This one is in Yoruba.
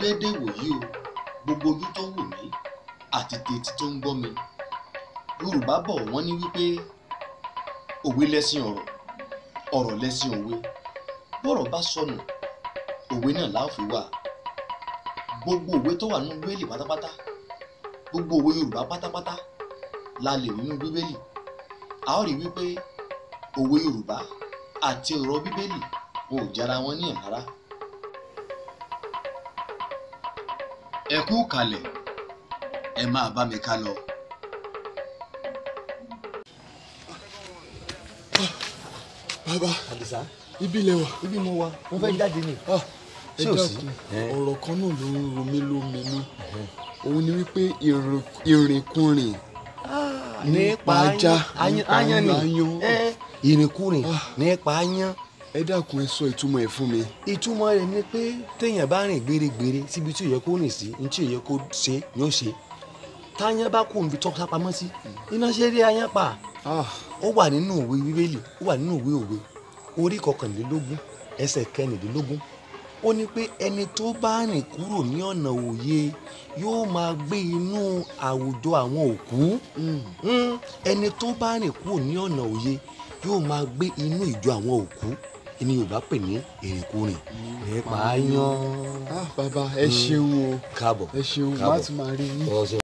déédé wòyí o gbogbo ojú tó wù mí àti tètè tó ń gbọ́ mi yorùbá bọ̀ wọ́n ní wípé òwe lẹ́sìn ọ̀rọ̀ ọ̀rọ̀ lẹ́sìn òwe bọ́rọ̀ bá sọnù òwe náà la ó fi wà gbogbo òwe tó wà nínú bíbélì pátápátá gbogbo òwe yorùbá pátápátá la lè rí nínú bíbélì a ó rí wípé òwe yorùbá àti ọ̀rọ̀ bíbélì wọn ò jára wọn ní ìhárá. ẹ kú kalẹ̀ ẹ máa bá mi ká lọ. bàbá àdìsá ibi ilẹ̀ wa ibi mo wà mo fẹ́ jáde ni. ẹ Ṣé ò sí? dákun ọ̀rọ̀ kan náà ló ń ro mí lóminú òun ni wípé ìrìn- ìrìnkúrìn nípa ajá nípa ayan ni ayan. ẹ, ìrìnkúrìn Ah. nípa ayan ẹ dákun ẹ sọ ìtumọ̀ ẹ̀ fún mi. ìtumọ̀ rẹ̀ ni pé téèyàn bá rìn gbèrègbèrè síbi tí ò yẹ kó rìn sí ní tí ò yẹ kó ṣe ni ó ṣe táyán bá kó níbi tó sápamọ́ sí iná ṣe rí ayan pa Ah, ó wà nínú òwe bíbélì ó wà nínú òwe òwe orí kọkànlélógún ẹsẹ̀ kẹrìndínlógún ó ní pé ẹni tó bá rìn kúrò ní ọ̀nà òye yóò máa gbé inú àwùjọ àwọn òkú mm. Mm, ẹni tó bá rìn kúrò ní ọ̀nà òye yóò máa gbé inú ìjọ àwọn òkú ẹni Yorùbá pè ní ìrìnkúrìn nípa yan ah bàbá ẹ ṣeun o káàbọ̀ ẹ ṣeun má Káàbọ̀. tún máa rí yín. ọ̀sẹ̀